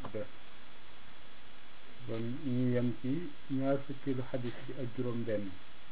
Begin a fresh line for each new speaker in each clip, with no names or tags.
def kon ñu yem ci ñaar fukkeelu xadis bi ak juróom benn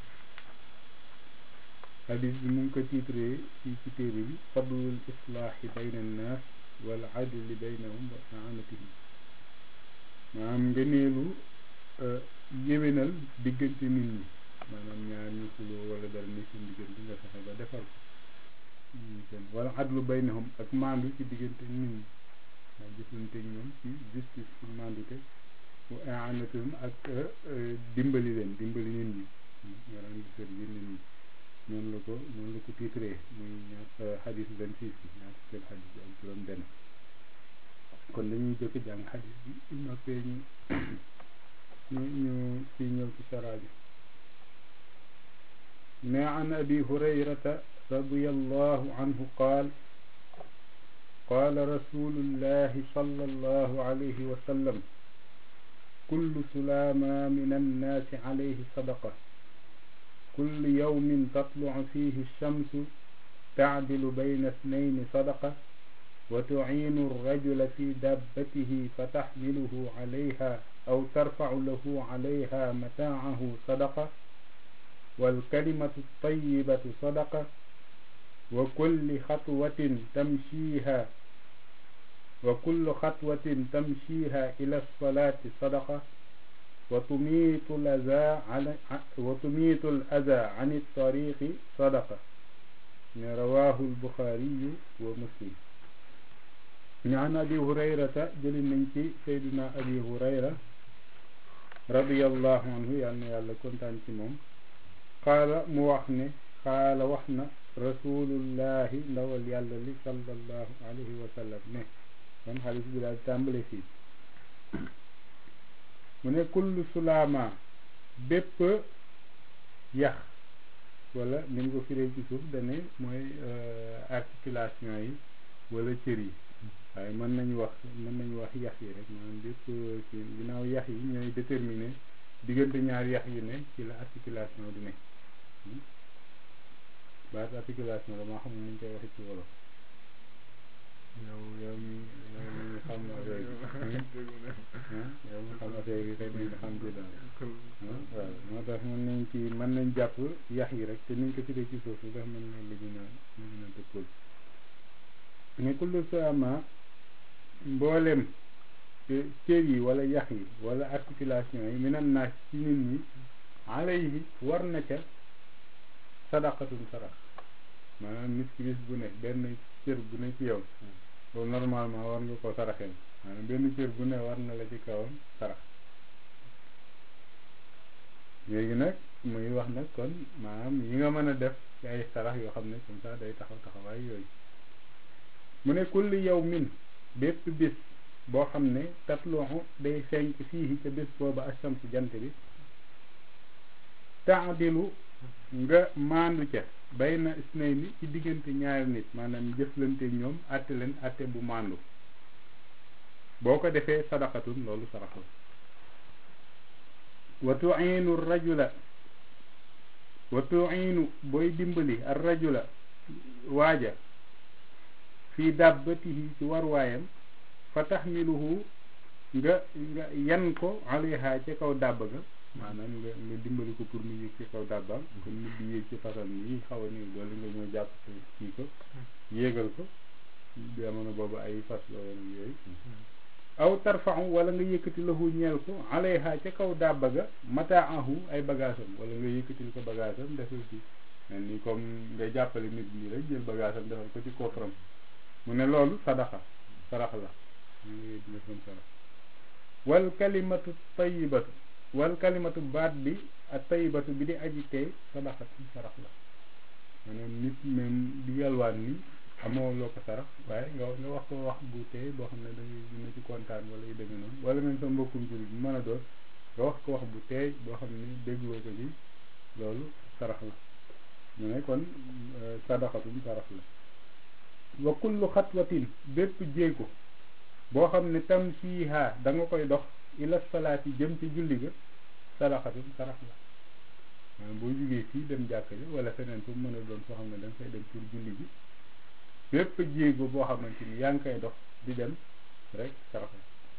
xadis bi mu ngi ko titré fii ci téere bi fadlul islaahi bayna annaas wal adli baynahum wa aanatihim maanaam ngëneelu yéwénal diggante nit ñi maanaam ñaar ñu xuloo wala dara ni seen diggante nga fexe ba defal ko wala adlu baynahum ak maandu ci diggante nit ñi waaw jëflante ñoom ci justice ci maandute wa aanatihim ak dimbali leen dimbali nit ñi maanaam di servir nit ñi noonu la ko noonu la ko titré muy ñaar xadis vingt six bi ñaar fukki xadis bi ak juróom benn kon dañuy jëkk jàng xadis bi su noppee ñu ñu ñu fii ñëw ci sara bi ne an abi hurayrata radiallahu anhu qaal qaala rasulullahi sallallahu alayhi wa sallam kullu sulaama min annaasi alayhi sadaqa كل يوم تطلع فيه الشمس تعدل بين اثنين صدقة وتعين الرجل في دابته فتحمله عليها أو ترفع له عليها متاعه صدقة والكلمة الطيبة صدقة وكل خطوة تمشيها وكل خطوة تمشيها إلى الصلاة صدقة وتميت الأذى عن وتميت الأذى عن الطريق صدقة رواه البخاري ومسلم عن أبي هريرة جل منك سيدنا أبي هريرة رضي الله عنه يعني يالا كنتان موم قال موحن قال وحنا رسول الله ndawal yàlla li sallallahu alayhi wa sallam ne kon xaalis bi daal tàmbale fii mu ne kullu sulaama bépp yax wala ni nga ko firee ci suuf dane mooy articulation yi wala cër yi waaye mën nañu wax mën nañu wax yax yi rek maanaam bépp ci ginnaaw yax yi ñooy déterminer diggante ñaari yax yu ne ci la articulation di ne baat articulation la maa xam ne ñu koy waxee ci wolof yow yow mi yow mi xam affaire bi yow mi xam affaire bi rek nga xam ci daal waaw moo tax mën nañ ci mën nañ jàpp yax yi rek te niñ ko tuddee ci suuf si ndax mën na lu gën a lu gën a dëppool mais kullu sama mboolem cër yi wala yax yi wala articulation yi minan naas ci nit ñi alayhi war na ca sadaqatun sarax maanaam nit ki bis bu ne benn cër bu ne ci yow loolu normalement war nga ko saraxeel maanaam benn cër bu ne war na la ci kawam sarax léegi nag muy wax nag kon maanaam yi nga mën a def ci ay sarax yoo xam ne comme ça day taxaw taxawaay yooyu mu ne kulli yow min bépp bis boo xam ne tatluxu day fenk fii ca bis booba ashams jant bi taadilu nga maandu ca bayna isnayni ci diggante ñaari nit maanaam jëflante ñoom atte leen atte bu maandu boo ko defee sadaqatun loolu sarax la wa tuinu rajula wa tuinu booy dimbali ar rajula waaja fii dabbatihi ci warwaayam fa taxmiluhu nga nga yan ko alayha ca kaw dàbb ga maanaam nga nga dimbali ko pour mu yéeg ci kaw dàbbaam comme nit di yéeg ci fasam yi xaw a néew doole nga ñëw jàpp ko kii ko yéegal ko jamono boobu ay fas la woon yooyu aw tarfaxu wala nga yëkkati lahu ñeel ko alayha ca kaw dàbba ga mataahu ay bagaasam wala nga yëkkatil ko bagaasam defal ci mel ni comme nga jàppale nit ñi rek jël bagaasam defal ko ci coffram mu ne loolu sadaxa sarax la dina kon sarax wal kalimatu tayibatu wal kalimatu baat bi ak tayibatu bi di aji tey sadaxatu sarax la maanaam nit même di yalwaan ni amoo loo ko sarax waaye nga nga wax ko wax bu tey boo xam ne dangay dina ci kontaan wala yu demee noonu wala même sa mbokkum jullit bi mën a doon nga wax ko wax bu tey boo xam ne dégloo ko ci loolu sarax la mu ne kon sadaxatum sarax la wa kullu xatwatin bépp jéego boo xam ne tam siiha da nga koy dox ila salaati jëm ci julli ga sadaxatum sarax la maanaam boo jugee fii dem jàkk ja wala feneen fu mu mën a doon foo xam ne da nga fay dem pour julli bi bépp jéego boo xamante ni yaa ngi koy dox di dem rek sarax la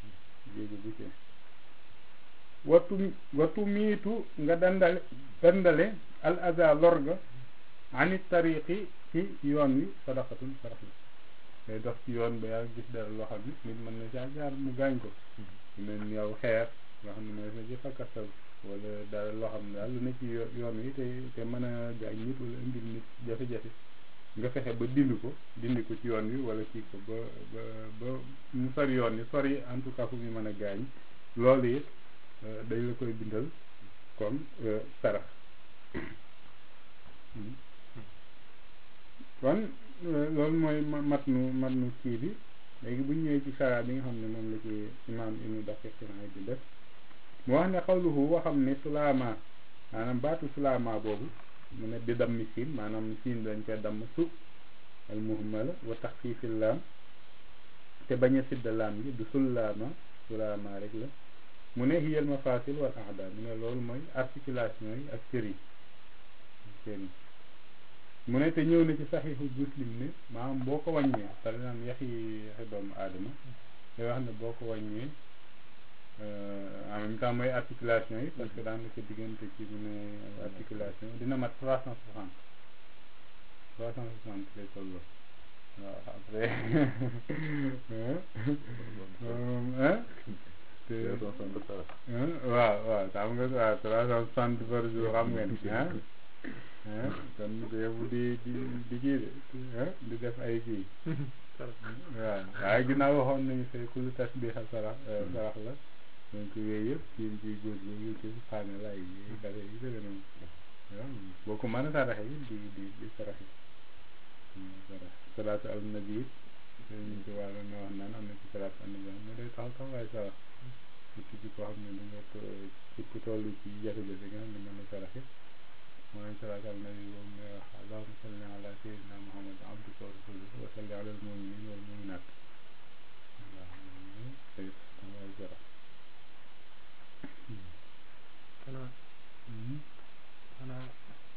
jéego bu ci wattu wattu miitu nga dandale dandale al aza lorga anit tariqi ci yoon wi sadaqatun sarax la ngay dox ci yoon ba yaa gis dara loo xam ne nit mën na caa jaar mu gaañ ko mel ni yow xeer nga xam ne mooy na ci fakkastal wala dara loo xam ne daal lu ne ci yoon wi te te mën a gaañ nit wala indil nit jafe-jafe nga fexe ba dindi ko dindi ko ci yoon wi wala kii ko ba ba ba mu sori yoon wi sori en tout cas fu mu mën a gaañ loolu it dañ la koy bindal comme sarax kon loolu mooy mat nu mat nu kii bi léegi bu ñëwee ci sara bi nga xam ne moom la ci imaam ibnu daqiq naay di def mu wax ne xawluhu waxam ne sulaama maanaam baatu sulaama boobu mu ne bi dammi siin maanaam siin dañ koy damm su al muhmala wa taxfiifil laam te bañ a sidda laam gi du sullaama sulaama rek la mu ne hiyal mafasil wal aada mu ne loolu mooy articulation yi ak cër yi seen mu ne te ñëw na ci saxiixu muslim ne maanaam boo ko wàññee par exemple yaxi yaxi doomu aadama day wax ne boo ko wàññee en même temps mooy articulation yi parce que daanaka diggante ci mu ne articulation dina mat trois cent soixante trois cent soixante lay tolloo waaw après te waaw waaw xam nga waaw trois cent soixante par jour xam ngeen ah kon yow di di di kii de di def ay kii waaw waaye ginnaaw waxoon nañu fay kullu tasbiha sarax sarax la donc yooyu yëpp ci ci góor góor ci xaane lay yi dara yi dëgg noonu waaw boo ko mën a saraxe yi di di di saraxe sarax salaatu al nabi it ñu ci wàllu nga wax naan am na ci salaatu al nabi mais day taxaw taxawaay sarax surtout ci koo xam ne da nga ci ku toll ci jafe-jafe nga xam ne mën na saraxe mooy salaatu al nabi boobu ngay wax allahumma salli ala sayyidina muhammad abdika wa rasulika wa salli ala al muminin wal muminat waaw day taxawaay sarax
xanaa xanaa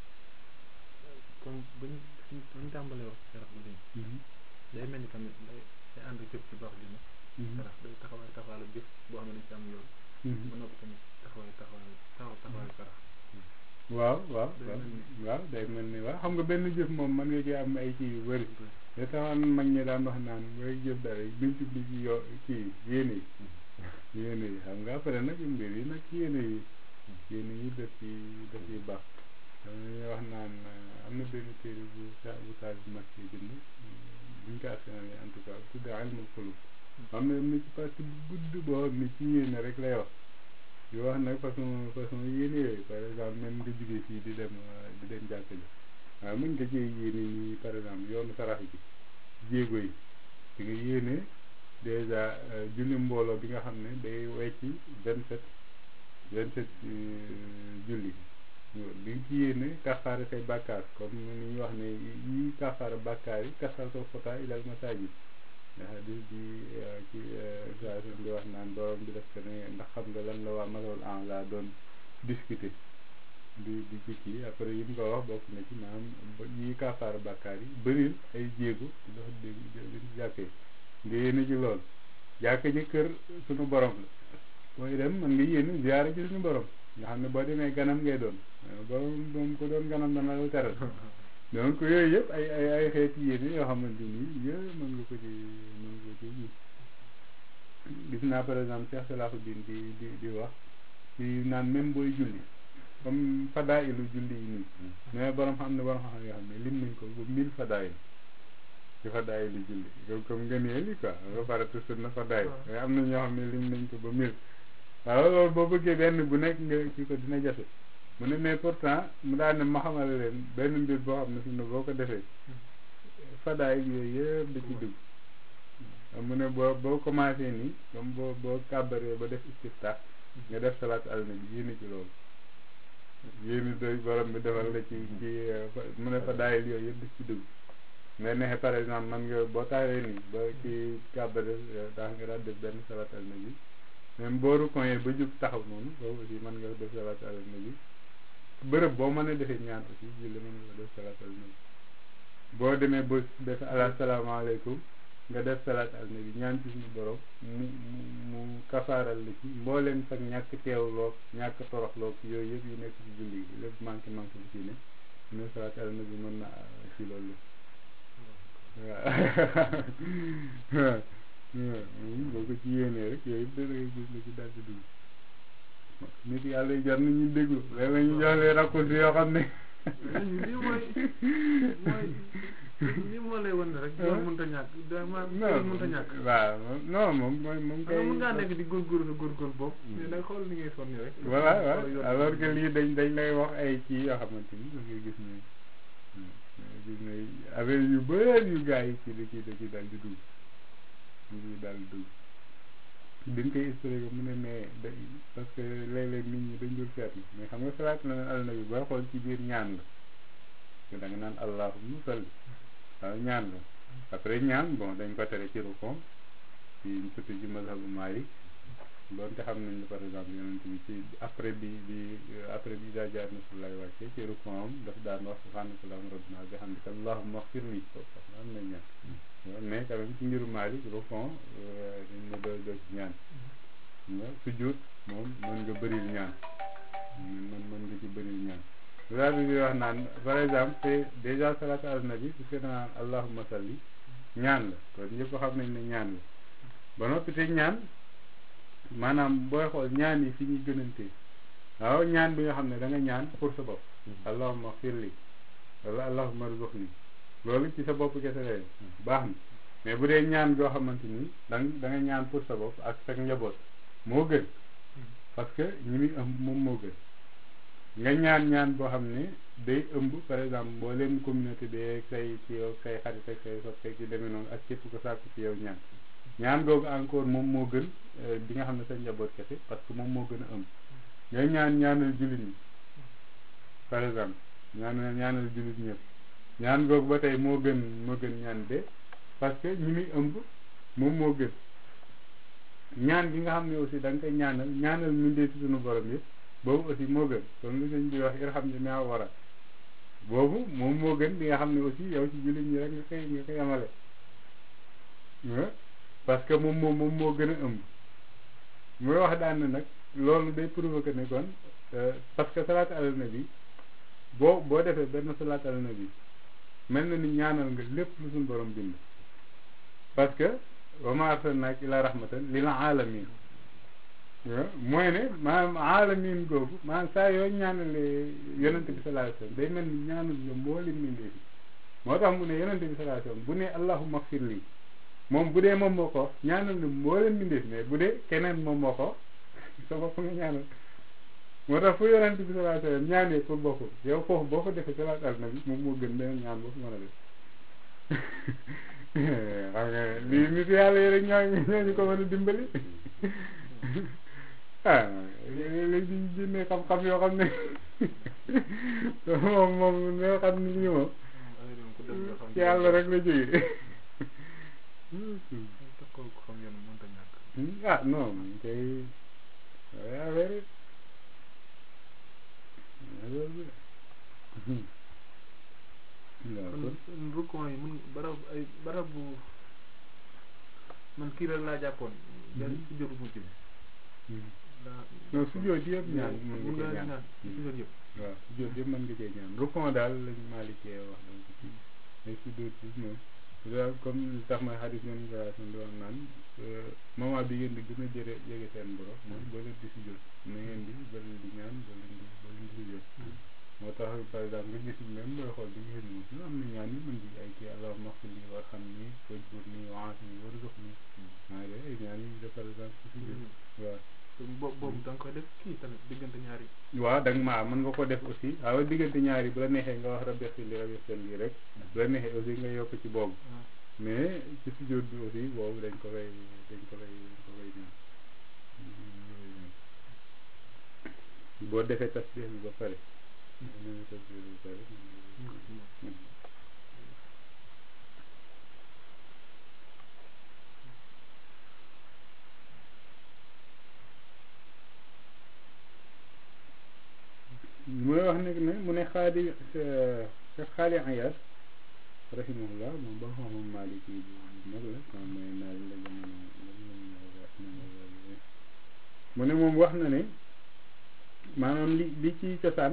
comme buñ buñ tàmbalee wax sarax bu léegi day mel ni tamit day day ànd jëf ci baax dina sarax day taxawaay taxawaalu jëf boo xam ne dañ ci am yoon ba noppi tamit taxawaay taxawaay taxaw taxawaayu sarax
waaw waaw waaw day mel ni waaw xam nga benn jëf moom mën nga ci am ay kii yu bëri da taxoon mag ñi daan wax naan booy jëf dara duñ jubli ci yo kii yéene yi yéene yi xam nga après nag mbir yi nag yéene yi yéene yi def ci def yi baax xam nga wax naan am na benn téere bu sa bu saal bu mag ci bind buñ ko askanale en tout cas tudde ilmul xulub xam ne am na ci partie bu gudd boo xam ne ci yéene rek lay wax di wax nag façon façon yéene yooyu par exemple même nga jógee fii di dem di dem jàkk ji waaw mën nga cee yéene nii par exemple yoonu sarax bi jéego yi di nga yéene dèjà julli mbooloo bi nga xam ne day wecci vingt sept vingt sept julli bi nga ci yéene kafaara say bàkkaar comme ni ñuy wax ne yi kafaara bàkkaar yi kasal sa fota ilal masaajid ndax di di ci saa di wax naan borom bi def ko ne ndax xam nga lan la waa malawul en la doon discuter di di jikki après yi mu ko wax bokk na ci maanaam yi kafaara bàkkaar yi bëril ay jéego di dox di di jàkkee nga yéene ci lool jàkka ji kër suñu borom la booy dem mën nga yéene ziyaara ci suñu borom nga xam ne boo demee ganam ngay doon borom moom ko doon ganam dana la teral donc yooyu yëpp ay ay ay xeeti yéene yoo xamante ni yooyu mën nga ko ci mën nga ko ci gis gis naa par exemple Cheikh Salahuddin di di di wax ci naan même booy julli comme fadaa'ilu julli yi nii mais borom xam ne borom xam yoo xam ne lim nañ ko ba mille fadaa'il ci fadaa'ilu julli comme comme ngëneel yi quoi nga farata sunna fadaa'il mais am na ñoo xam ne lim nañ ko ba mille waaw loolu boo bëggee benn bu nekk nga ci ko dina jafe mu ne mais pourtant mu daal ne ma xamal leen benn mbir boo xam ne fi mu ne boo ko defee fadaay yooyu yëpp da ci dugg mu ne boo boo commencé nii comme boo boo kàbbaree ba def istiftah nga def salaat al nabi yéene ci loolu yéene doy borom bi defal la ci ci mu ne fadaay yooyu yëpp da ci dugg nga nexe par exemple man nga boo taxawee nii ba ci kàbbare daa nga daal def benn salaat al nabi même boo rukoyee ba jub taxaw noonu boobu aussi mën nga def salaat al nabi bërëb boo mën a defee ñaan aussi julli mën nga def salaat al nabi boo demee ba def ala salaamaaleykum nga def salaat al nabi ñaan ci suñu borom mu mu mu kafaaral la ci mbooleem sax ñàkk teewloog ñàkk toroxloog yooyu yëpp yu nekk ci julli gi lépp manqué manqué bi ci ne mu ne salaat al nabi mën na ci loolu waaw boo ko ci yéenee rek yooyu yëpp da ngay gis la ci daal di dugg nit yàlla yi jar nañu déglu léeg-léeg ñu jox leen raccourci yoo xam ne
lii mooy mooy lii moo lay wan rek loolu mënut a ñàkk dama mënut a ñàkk
waaw non moom mooy moom kay
mën ngaa nekk di góorgóorlu góorgóorlu boobu mais nag xool ni ngay sonn rek
voilà waaw alors que lii dañ dañ lay wax ay kii yoo xamante ni da ngay gis ne gis ne affaire yu bëri yu gars yi ci da ci da ci dal di dugg ñu ngi daal di dugg dañ koy expliqué mu ne mais da parce que léeg-léeg nit ñi dañ dul seetlu mais xam nga salaat na al nabi booy xool ci biir ñaan la te da nga naan allahumma salli waaw ñaan la après ñaan bon dañ ko tere ci rukon ci surtout ci mazhabu Maalik doonte xam nañ ne par exemple yonent bi ci après bi bi après bi daa jaar nasrullahi wàcce ci rukon am daf daan wax subhanaka allahumma rabbana bi hamdika allahumma ighfir li am na ñaan mais quand même ci mbiru Maalik rukon dañ ne doo doo ci ñaan nga sujjóot moom mën nga bëril ñaan mën mën nga ci bëril ñaan loolu bi wax naan par exemple c'est déjà salaatu ala nabi su fekkee naan allahumma salli ñaan la kon ñëpp xam nañ ne ñaan la ba noppi te ñaan maanaam booy xool ñaan yi fi ñuy gënantee waaw ñaan bi nga xam ne da nga ñaan pour sa bopp allahumma firli wala allahumma rzuqni loolu ci sa bopp kese lay baax na mais bu dee ñaan goo xamante ni da da nga ñaan pour sa bopp ak sa njaboot moo gën parce que ñi muy ëmb moom moo gën nga ñaan ñaan boo xam ne day ëmb par exemple mboolem communauté bi ak say ci yow say xarit ak say soppe ci demee noonu ak képp ko sàkku ci yow ñaan ñaan googu encore moom moo gën bi nga xam ne sa njaboot kese parce que moom moo gën a ëmb nga ñaan ñaanal jullit ñi par exemple ñaan ñaanal jullit ñëpp ñaan googu ba tey moo gën moo gën ñaan de parce que ñi muy ëmb moom moo gën ñaan gi nga xam ne aussi da nga koy ñaanal ñaanal mindee ci sunu borom yëpp boobu aussi moo gën kon lu sëñ bi wax irham ji maa war a boobu moom moo gën bi nga xam ne aussi yow ci jullit ñi rek nga koy nga koy amale parce que moom moom moom moo gën a ëmb muy wax daan na nag loolu day provoquer ne kon parce que salaat ala nabi boo boo defee benn salaat ala nabi mel na ni ñaanal nga lépp lu suñu borom bind parce que wa ma arsalnaaka ila rahmatan lil alamin mooy ne maanaam alamin googu maanaam saa yoo ñaanalee yonente bi sallallahu alayhi wasallam day mel ni ñaanal nga mboolem mbindee fi moo tax mu ne yonente bi sallallahu alayhi wasallam bu ne allahumma xfir lii moom bu dee moom moo ko ñaanal na mboolem mbindee fi mais bu dee keneen moom moo ko sa bopp nga ñaanal moo tax fu yonente bi sallallahu alayhi wasallam ñaanee pour boppam yow foofu boo ko defee salaat al nabi moom moo gën beneen ñaan boo ko mën a def xam nga lii nit yàlla yi rek ñoo ñooñu ko mën a dimbali ah léegi di génne xam-xam yoo xam ne moom moom nga xam ni lii moom ci yàlla rek la jógee ah non moom kay affaire
kon rukon yi mun barab ay barab bu man kii rek laa jàppoon benn si jotu mujj bi
non sujjóot yëpp ñaan mën
mun
nga
nga
cee ñaan
ñaan sujjóot yëpp
waaw sujjóot yëpp mën nga cee ñaan rukon daal lañ maalikee wax dañ ko ci mais sujjóot bi moom daal comme li tax may xadis yoon gération di wax naan moment bi ngeen di gën a jëre jege seen borom mooy boo leen di sujjóot na ngeen di ba leen di ñaan ba leen di ba leen di sujjóot moo tax par exemple nga gis même booy xool di nga gis moom am na ñaan yi mën di ay kii allahumma xfir li warham ni wajbur ni waasi ni warzuq ni maa ngi ay ñaan yi de par exemple ci sujjóot waaw
boobu boobu da nga koy def kii tamit diggante ñaari
waaw da nga maa mën nga ko def aussi waaw diggante ñaari bu la neexee nga wax rabbi xfir li rabbi xfir li rek bu la neexee aussi nga yokk ci boobu mais ci sujjóot bi aussi boobu dañ ko koy dañ ko koy dañ ko koy ñaan boo defee tasbih bi ba pare boo defee tasbih bi ba pare mooy wax nag ne mu ne xaadi xaali ayas rahimahullah moom ba xam-xam maliki bu mag la moom mooy naaj la jamono mu ne moom wax na ne maanaam li li ci cosaan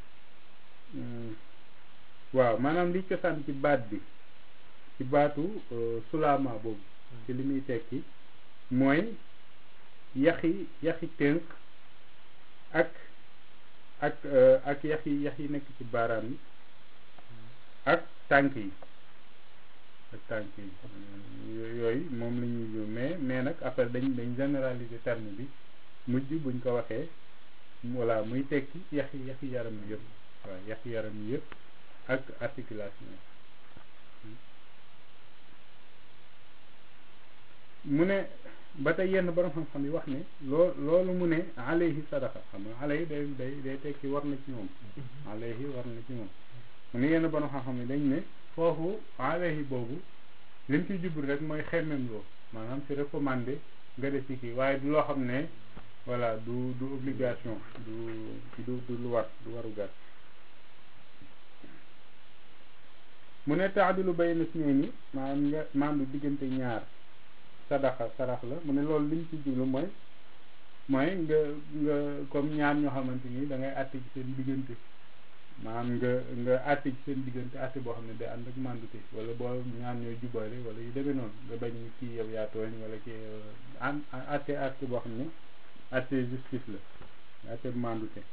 waaw maanaam li cosaan ci baat bi ci baatu sulaama boobu ci li muy tekki mooy yaxi yaxi tënk ak ak ak yax yi yax yi nekk ci baaraam yi ak tànk yi ak tànk yi yooyu moom la ñuy jóg mais mais nag après dañ dañ généraliser terme bi mujj buñ ko waxee voilà muy tekki yax yi yax yi yaram yi yëpp waaw yax yi yaram yi yëpp ak articulation mu ne ba tey yenn borom xam-xam yi wax ne loo loolu mu ne alayhi sadaqa xam nga alayhi day day day tekki war na ci moom alayhi war na ci moom mu ne yenn borom xam-xam yi dañ ne foofu alayhi boobu liñ ciy jublu rek mooy xemmem loo maanaam c'est recommandé nga def ci kii waaye du loo xam ne voilà du du obligation du du du lu war du waru gar mu ne taadilu bayna isnayni maanaam nga maandu diggante ñaar sadaxa sarax la mu ne loolu liñ ci jublu mooy mooy nga nga comme ñaar ñoo xamante ni da ngay àtte ci seen diggante maanaam nga nga àtte ci seen diggante àtte boo xam ne day ànd ak mandute wala boo ñaar ñooy jubale wala yu demee noonu nga bañ kii yow yaa tooñ wala kii an àtte àtte boo xam ne àtte justice la àtte mandute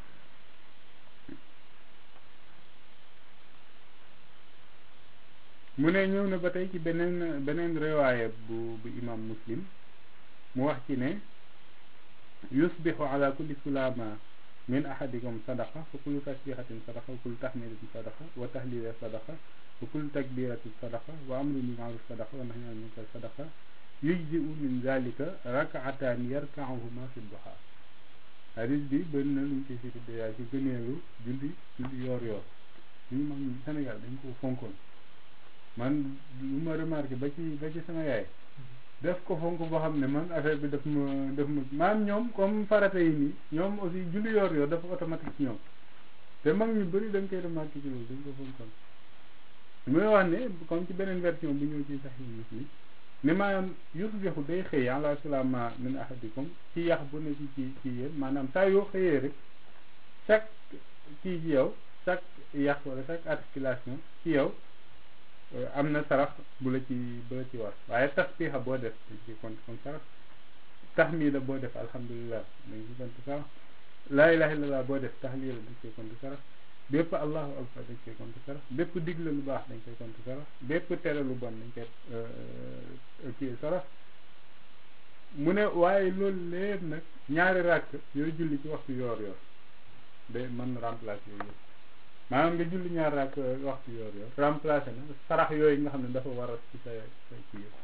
mu ne ñëw na ba tey ci beneen beneen riwaaya bu bu imam muslim mu wax ci ne yusbixu ala kulli sulama min ahadikum sadaqa fa kullu tasbihatin sadaqa wa kullu tahmidatin sadaqa wa tahlila sadaqa wa kullu takbiratin sadaqa wa amrun bil ma'ruf sadaqa wa nahyun anil munkar sadaqa yujzi'u min zalika rak'atan yarka'uhuma fi duha hadis bi bëri na luñ koy firi déjà ci gëneelu julli julli yoor yoor ñu mag ñi Sénégal dañ ko fonkoon man lu ma remarqué ba ci ba ci sama yaay def ko fonk boo xam ne man affaire bi daf ma daf ma maam ñoom comme farata yi nii ñoom aussi julli yor yor dafa automatique ci ñoom te mag ñu bëri dañ koy remarqué ci loolu dañ ko fonkoon muy wax ne comme ci beneen version bu ñëw ci Sahih Muslim ne maanaam yusbihu day xëy ala sulama min ahadikum ci yax bu ne ci ci ci yéen maanaam saa yoo xëyee rek chaque kii ci yow chaque yax wala chaque articulation ci yow am na sarax bu la ci bu la ci war waaye tasbiha boo def dañ ciy compte comme sarax tahmida boo def alhamdulilah dañ ciy compte sarax laa ilaha illallah boo def tahlila dañ ciy compte sarax bépp allahu akbar dañ koy compte sarax bépp digle lu baax dañ koy compte sarax bépp tere lu bon dañ koy kii sarax mu ne waaye loolu lépp nag ñaari ràkk yooyu julli ci waxtu yoor yoor day mën remplacer yooyu yëpp maanaam nga julli ñaar raak waxtu yoor yoor remplacé na sarax yooyu nga xam ne dafa war a ci sa sa kii yëpp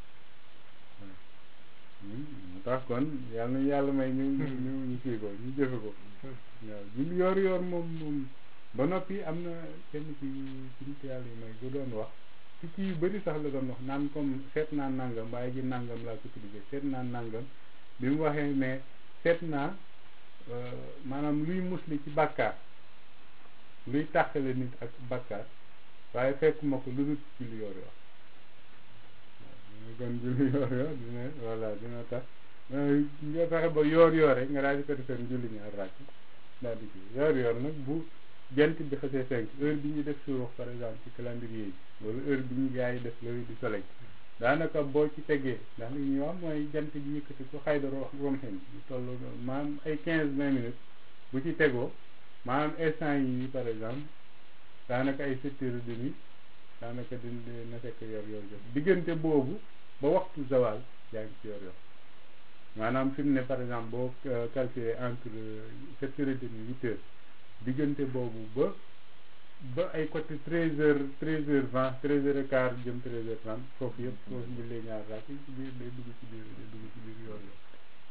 mu tax kon yàlla na yàlla may ñu ñu ñu kii ko ñu jëfe ko waaw julli yoor yoor moom moom ba noppi am na kenn ci ci nit yàlla yi may bu doon wax ci kii yu bëri sax la doon wax naan comme seet naa nangam waaye ji nangam laa ko tuddee seet naa nangam bi mu waxee ne seet naa maanaam luy musli ci bàkkaar luy tàqale nit ak bakkaar waaye fekkuma ko lu dul julli yoor yoor kon julli yoor yoor dina voilà dina tax nga fexe ba yoor yoor rek nga daal di ko defee julli ñaar ràkk daal di kii yoor yoor nag bu jant bi xasee fenk heure bi ñuy def suux par exemple ci calendrier yi wala heure bi ñu gars yi def lever du soleil daanaka boo ci tegee ndax li ñuy wax mooy jant bi yëkkati ko xayda romxen ñu toll maanaam ay quinze vingt minutes bu ci tegoo maanaam instant yi par exemple daanaka ay sept heures et demi daanaka di na fekk yor yor jot diggante boobu ba waxtu zawal yaa ngi ci yor yor maanaam fi mu ne par exemple boo calculer entre sept heures et demi huit heures diggante boobu ba ba ay côté treize heures treize heures vingt treize heures et quart jëm treize heures trente foofu yëpp foofu jullee ñaar raak ci biir day dugg ci biir day dugg ci biir yor yor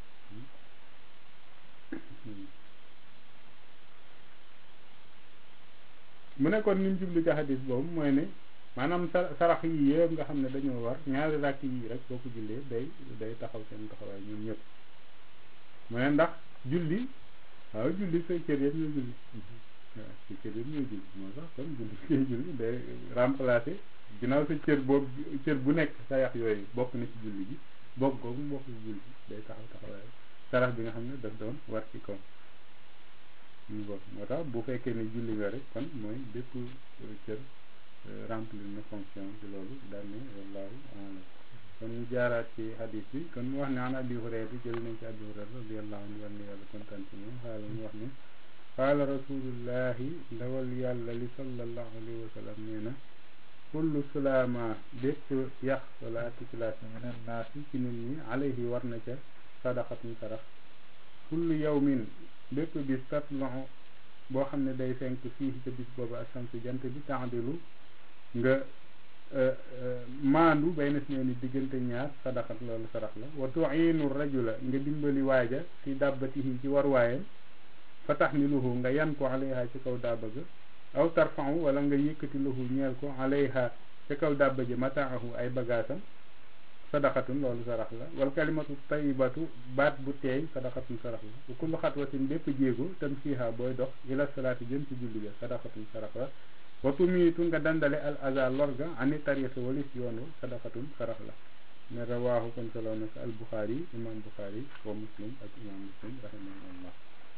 mu ne kon ni mu jublu ci xadis boobu mooy ne maanaam sa sarax yi yëpp nga xam ne dañoo war ñaari rakk yi rek boo ko jullee day day taxaw seen taxawaay ñoom ñëpp mu ne ndax julli waaw julli say cër yëpp ñoo julli waaw ci cër yi muy julli moo tax kon julli ngay julli day remplacer ginnaaw sa cër boobu cër bu nekk sa yax yooyu bokk na ci julli gi bokk googu mu bokk ci julli day taxaw taxawaay sarax bi nga xam ne daf doon war ci kaw ñu bokk moo tax bu fekkee ne julli nga rek kon mooy bépp cër remplir na fonction ci loolu daal ne wallaahu a'lam kon ñu jaaraat ci hadis bi kon mu wax ne an abi hurayra bi jël nañ ci abi hurayra radiyallahu anhu war na yàlla kontaan ci moom xaala mu wax ne qaala rasulullahi ndawal yàlla li sallallahu alayhi wa sallam nee na kullu sulaama bépp yax wala articulation meneen naas yi ci nit ñi alayhi war na ca sadaqatun sarax kullu yawmin bépp bis tatlu boo xam ne day fenk fii ca bis boobu asamsu jant bi taadilu nga maandu bay na si ni diggante ñaar sadaqat loolu sarax la wa tuinu rajula nga dimbali waaja fi dàbbatihi ci war waayam fa taxmiluhu nga yan ko alayha ci kaw dàbba ga aw tarfau wala nga yëkkati lahu ñeel ko alayha ci kaw dàbba ji mataahu ay bagaasam sadaqatun loolu sarax la wal kalimatu tayyibatu baat bu teey sadaqatun sarax la wa kullu xatwatin bépp jéego tam fiiha booy dox ila salaati jëm ci julli ga sadaqatun sarax la wa tumiitu nga dandale al aza lorga ani tariqi walis yoon wa sadaqatun sarax la ne rawaahu kon solo na ko al buxaari imam buxaari wa muslim ak imam muslim rahimahullah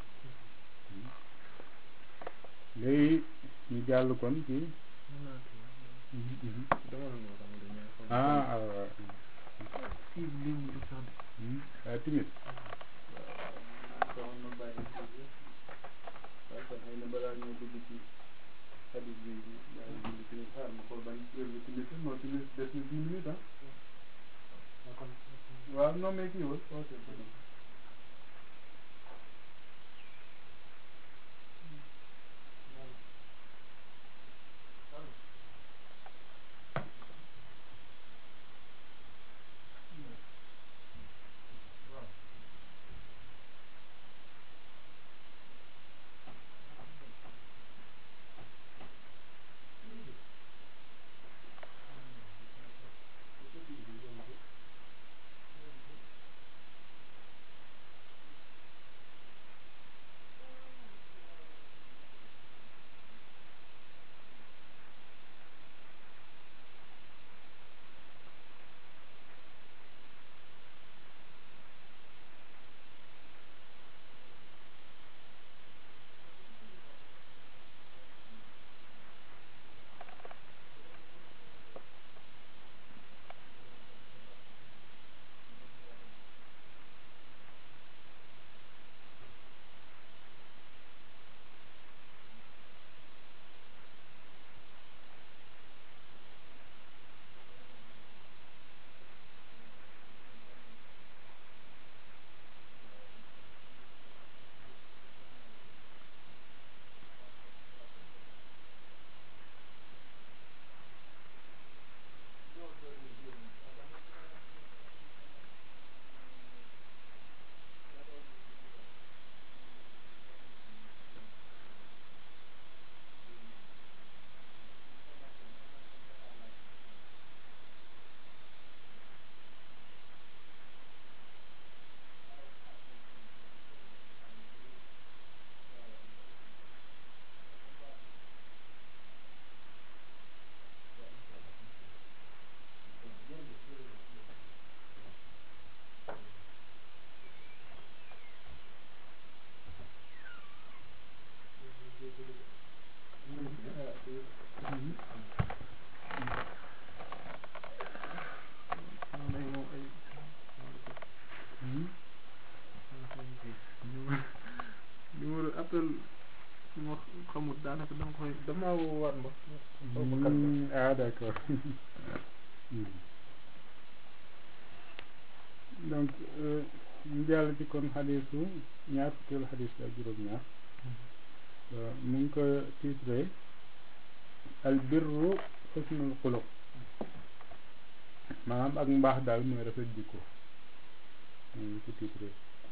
léegi ñu jàll kon ci ah waaw waaw timit waaw non mais kii wul
daanaka da nga koy dama war ma
ah d'accord donc ñu jàll ci kon xadisu ñaar fukkeelu xadis ak juróom-ñaar mu ngi ko titré al birru xusnul xuluq maanaam ak mbaax daal mooy rafet jikko mu ngi ko titré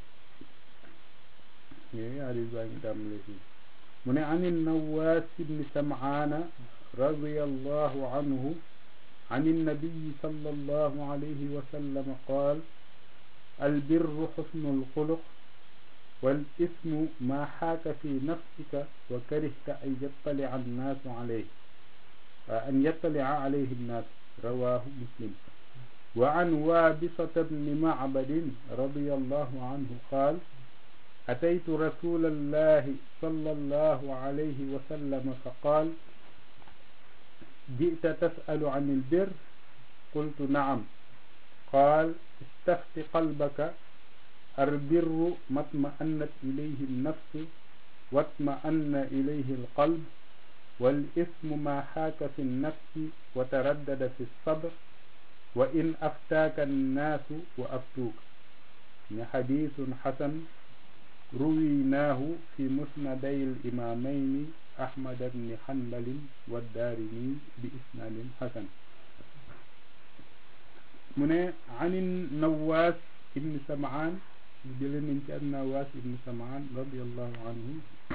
yooyu xadis baa ngi tàmbale fii mu ne an nawaas ibni samaana radiyallahu anhu عن النبي صلى الله عليه وسلم قال البر حسن الخلق wal ismu ma xaaka fi nafsika wa karihta an yattalia annaasu alayhi an yattalia alayhi nnaas rawahu muslim wa an waabisata bni macbadin radi allahu anhu qaal أتيت رسول الله صلى الله عليه وسلم فقال جئت تسأل عن البر قلت نعم قال استفت قلبك البر ما اطمأنت إليه النفس واطمأن إليه القلب والإثم ما حاك في النفس وتردد في الصبر وإن أفتاك الناس وأفتوك حديث حسن رويناه في مسندي الإمامين أحمد بن حنبل والدارمي بإسناد حسن من عن النواس بن سمعان جلن النواس بن سمعان رضي الله عنه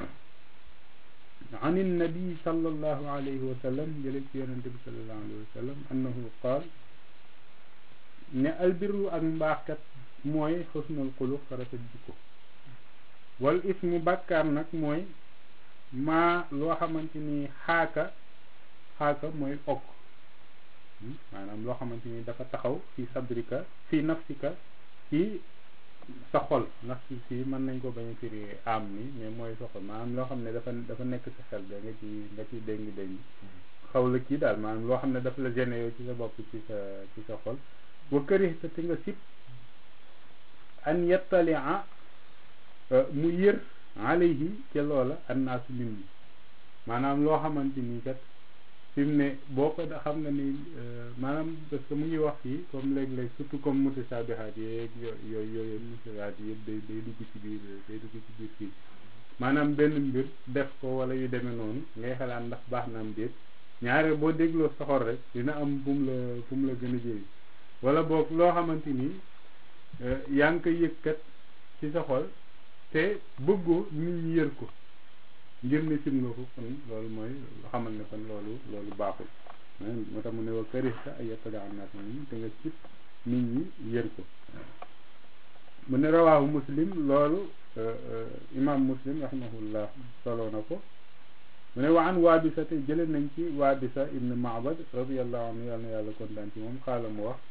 عن النبي صلى الله عليه وسلم جلن النبي صلى الله عليه وسلم أنه قال ne albirru ak mbaaxkat mooy xusnul xuluq rafet jikko wal ismu bàkkaar nag mooy maa loo xamante ni xaaka xaaka mooy okk maanaam loo xamante ni dafa taxaw fi sabrika fi nafsika ci sa xol ndax si si mën nañ ko bañ a firi am ni mais mooy sa xol maanaam loo xam ne dafa dafa nekk sa xel da nga ci nga ci déngi déngi xaw la kii daal maanaam loo xam ne dafa la gêné yow ci sa bopp ci sa ci sa xol wa karihta te nga sib an yettalia mu yër alayhi ca loola annaasu nit ñi maanaam loo xamante ni kat fi mu ne boo ko xam nga ni maanaam parce que mu ngi wax fii comme léeg-léeg surtout comme mutashabihaat yeeg yooyu yooyu mutashabihaat yëpp day day dugg ci biir day dugg ci biir fii maanaam benn mbir def ko wala yu demee noonu ngay xalaat ndax baax na am déet ñaare boo dégloo soxor rek dina am fu mu la fu mu la gën a jëriñ wala boog loo xamante ni yaa ngi koy yëkkat ci sa xol te bëggoo nit ñi yër ko ngir ne sim nga ko kon loolu mooy xamal ne kon loolu loolu baaxul moo tax mu ne wa karihta ay yettali am naas ni te nga cib nit ñi yër ko mu ne rawaahu muslim loolu imam muslim rahimahullah soloo na ko mu ne wa an waabisa te jële nañ ci waabisa ibn maabad radiallahu anhu yàlla na yàlla kontaan ci moom xaala mu wax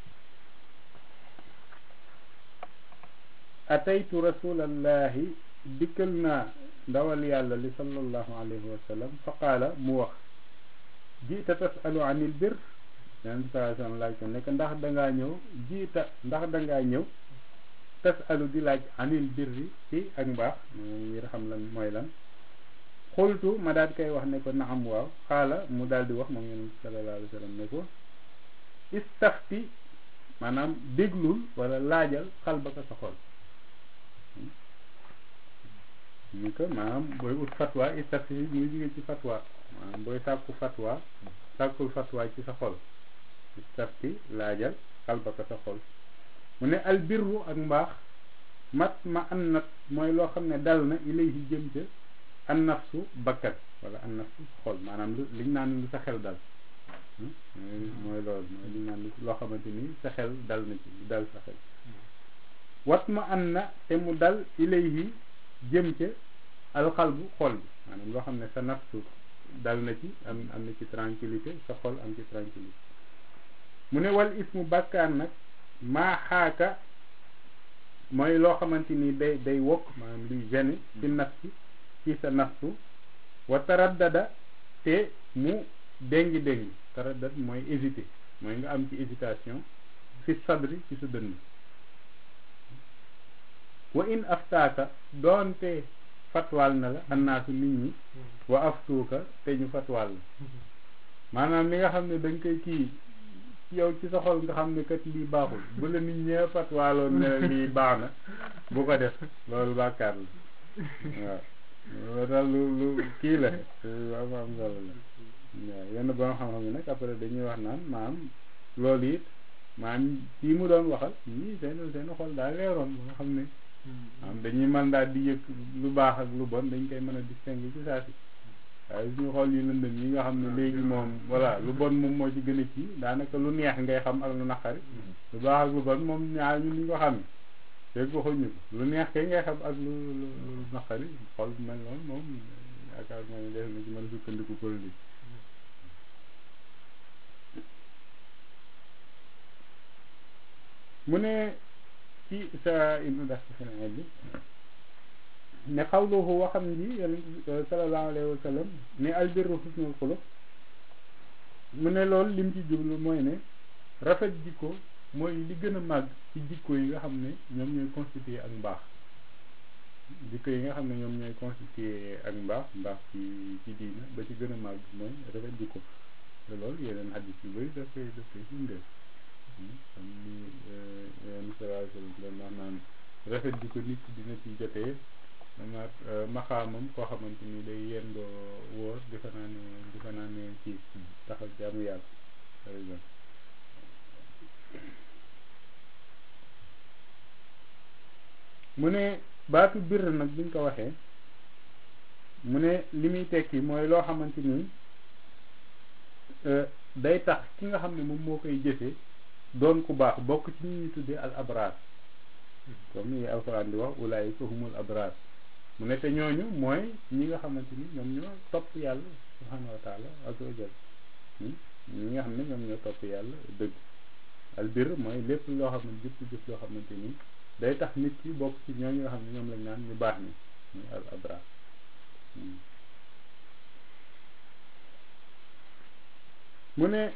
ataytu rasulallahi dikkal naa ndawal yàlla li sallallahu alayhi wa sallam fa qaala mu wax jiita tasalu anil bir yonent bi sallallahu alayhi wa sallam laaj ko nekk ndax dangaa ñëw jiita ndax dangaa ñëw tasalu di laaj anil birri ci ak mbaax ngir xam lan mooy lan xultu ma daal koy wax ne ko naam waaw xaala mu daal di wax moom yonent bi sallallahu alayhi wa sallam ne ko istafti maanaam déglul wala laajal xalbaka sa xol ni ko maanaam booy ut fatwa istafti muy jóge ci fatwa maanaam booy sàkku fatwa sàkkul fatwa ci sa xol istafti laajal xalbaka sa xol mu ne albirru ak mbaax mat ma an nat mooy loo xam ne dal na ilayhi jëm ca an nafsu bakkat wala an nafsu xol maanaam lu liñ naan lu sa xel dal mooy loolu mooy liñ naan loo xamante ni sa xel dal na ci dal sa xel wat ma an na te mu dal ilayhi jëm ca alxalbu xol bi maanaam loo xam ne sa nafsu dal na ci am am na ci tranquillité sa xol am ci tranquillité mu ne wal ismu bàkkaar nag maa xaaka mooy loo xamante ni day day wokk maanaam luy gêné ci nafsi ci sa nafsu wa taraddada te mu déngi déngi taraddad mooy hésité mooy nga am ci hésitation fi sadri ci sa dënn wa in aftaaka doonte fatwaal na la annaasu nit ñi wa aftuuka te ñu fatwaal la maanaam li nga xam ne da nga koy kii yow ci sa xol nga xam ne kat lii baaxul bu la nit ñee fatwaaloon ne lii baax na bu ko def loolu bàkkaar la waaw loolu daal lu lu kii la am am solo la waaw yenn borom xam-xam yi nag après dañuy wax naan maam loolu it maam kii mu doon waxal ñii seen seen xol daal leeroon ba nga xam ne maam dañuy mën daal di yëg lu baax ak lu bon dañ koy mën a distinguer ci saa si waaye suñu xol yi lëndëm yi nga xam ne léegi moom voilà lu bon moom moo ci gën a kii daanaka lu neex ngay xam ak lu naqari lu baax ak lu bon moom ñaar ñun ñu ko xam fekk waxuñu ko lu neex kay ngay xam ak lu lu lu naqari xol mel noonu moom yaakaar naa ne def na ci mën a sukkandiku politique mu ne ci sa ibnu das feneen bi ne xawluhu waxam ji yonent sallallahu alayhi wa sallam ne albirru husnul xuluq mu ne loolu lim ci jublu mooy ne rafet jikko mooy li gën a màgg ci jikko yi nga xam ne ñoom ñooy constitué ak mbaax jikko yi nga xam ne ñoom ñooy constitué ak mbaax mbaax ci ci diina ba ci gën a màgg mooy rafet jikko te loolu yeneen xadis yu bëri daf koy daf koy firndeel xam ni yenn sallallahu alayhi wa sallam doon wax naan rafet jikko nit dina ci jotee maanaam maxaamam koo xamante ni day yendoo wóor di fa naan di fa naan ci taxaw jaamu yàlla par exemple mu ne baatu bir nag buñ ko waxee mu ne li muy tekki mooy loo xamante ni day tax ki nga xam ne moom moo koy jëfee doon ku baax bokk ci ñi ñuy tuddee al abraar comme ni alxuraan di wax ulaayika humul abraar mu ne te ñooñu mooy ñi nga xamante ni ñoom ñoo topp yàlla subhanahu wa taala azza wa jal ñi nga xam ne ñoom ñoo topp yàlla dëgg albir mooy lépp loo xam ne jëpp jëf loo xamante ni day tax nit ki bokk ci ñooñu nga xam ne ñoom lañ naan ñu baax ni muy al abrar mu ne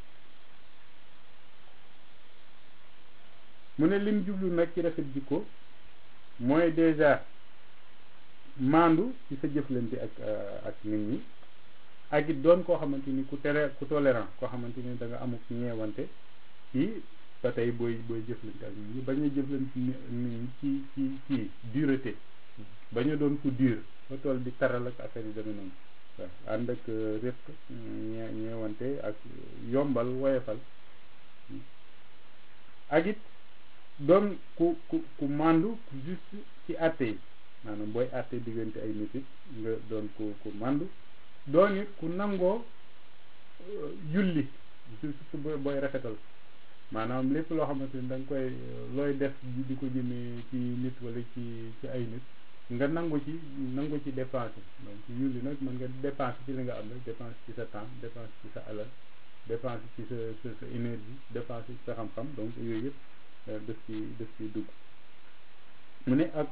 mu ne lim jublu nag ci rafet jikko mooy déjà maandu ci sa jëflante ak ak nit ñi ak it doon koo xamante ni ku tere ku tolérant koo xamante ni da nga amuk ñeewante ci ba tey booy booy jëflante ak nit ñi bañ a jëflante nit ñi ci ci ci dureté bañ a doon ku dur ba toll di taral ak affaire yi demee noonu waaw ànd ak rëq ñee ñeewante ak yombal woyefal ak it doon ku ku ku màndu juste ci àtte yi maanaam booy àtte diggante ay nit it nga doon ku ku màndu doon it ku nangoo julli surtout booy rafetal maanaam lépp loo xamante ni da nga koy looy def di ko jëmee ci nit wala ci ci ay nit nga nangu ci nangu ci dépenser donc julli nag mën nga dépenser ci li nga am rek dépenser ci sa temps dépenser ci sa alal dépenser ci sa sa sa énergie dépenser ci sa xam-xam donc yooyu yëpp daf ci daf ci dugg mu ne ak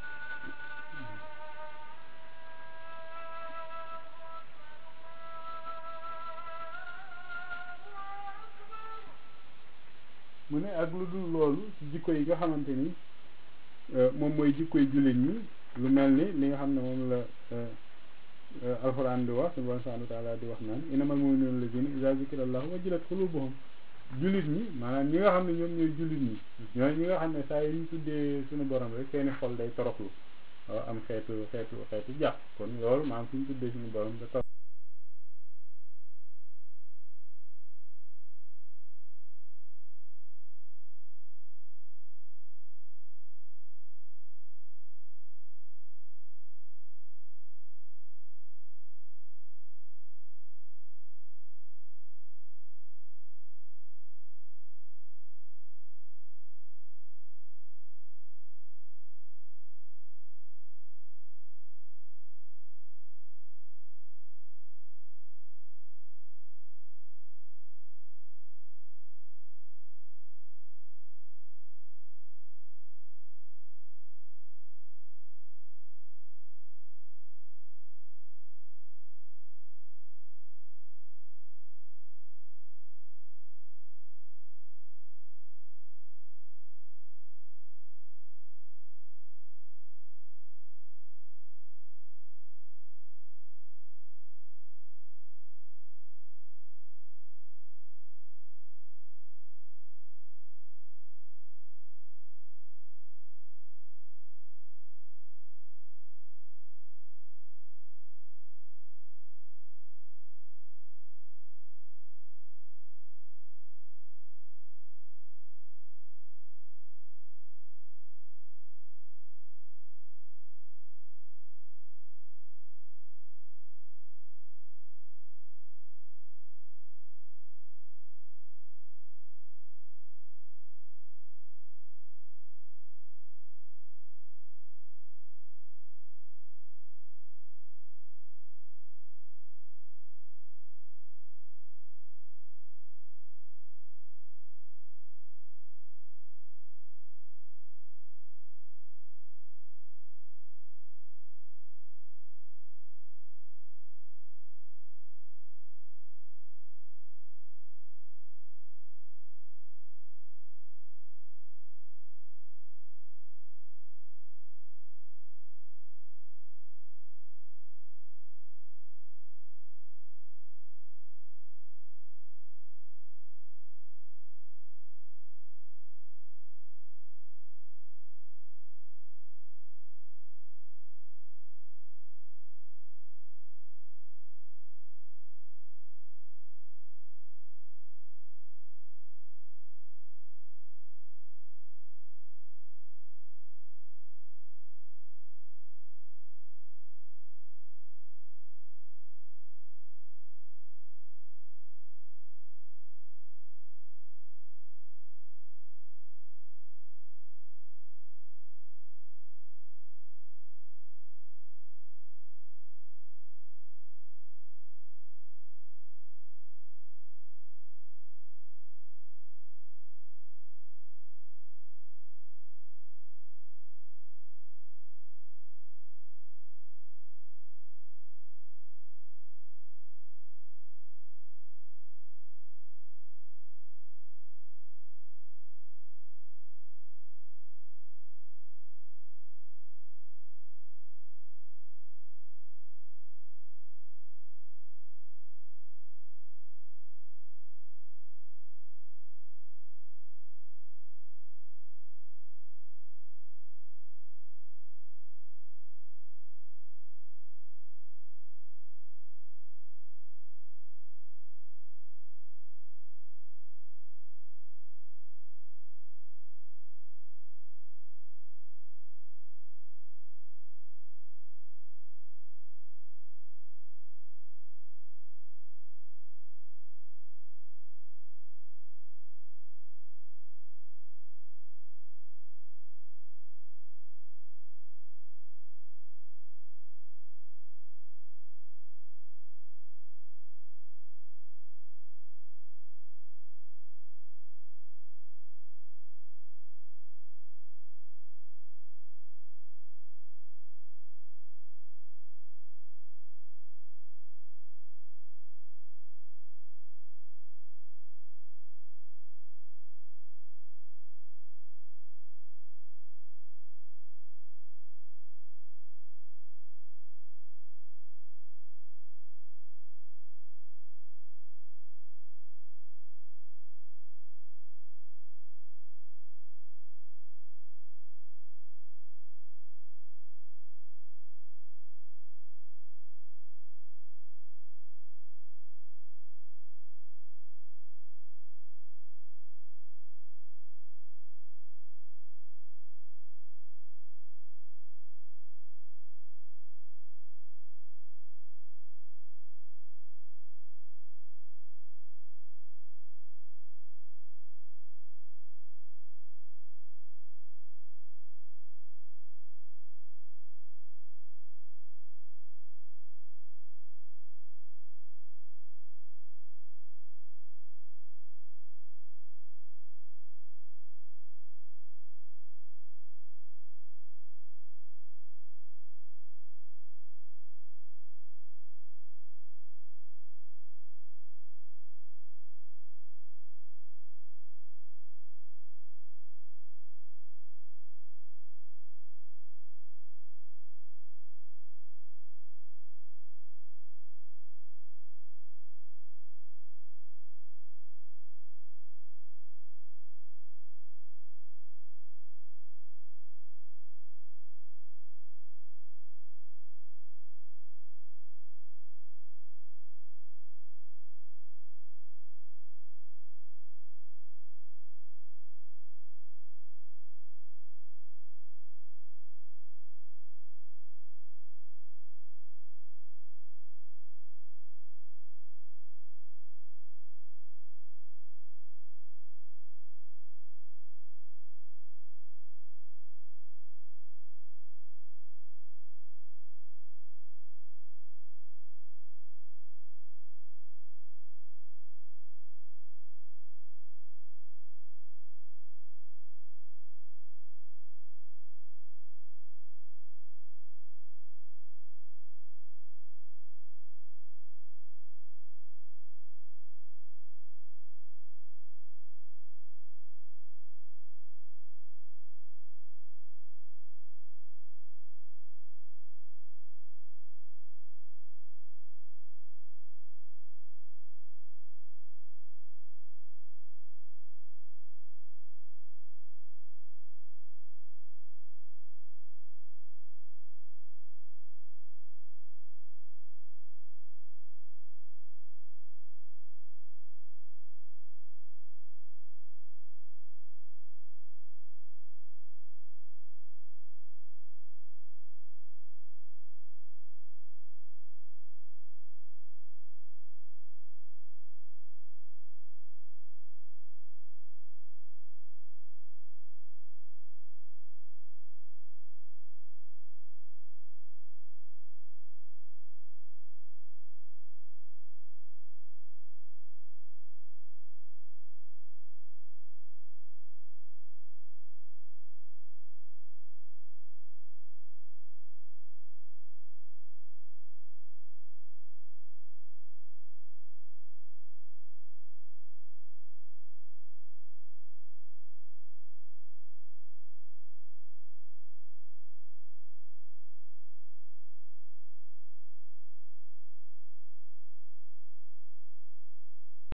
mu ne ak lu dul loolu ci jikko yi nga xamante ni moom mooy jikkoy jullit ñi lu mel ni li nga xam ne moom la alxuraan di wax subhaanahu wa taala di wax naan innamal mu'minuuna allaziina izaa zukira allahu wajilat quluubuhum jullit ñi maanaam ñi nga xam ne ñoom ñooy jullit ñi ñooy ñi nga xam ne saa yu ñu tuddee suñu borom rek seeni xol day toroxlu am xeetu xeetu xeetu jàpp kon loolu maanaam suñu tuddee suñu borom da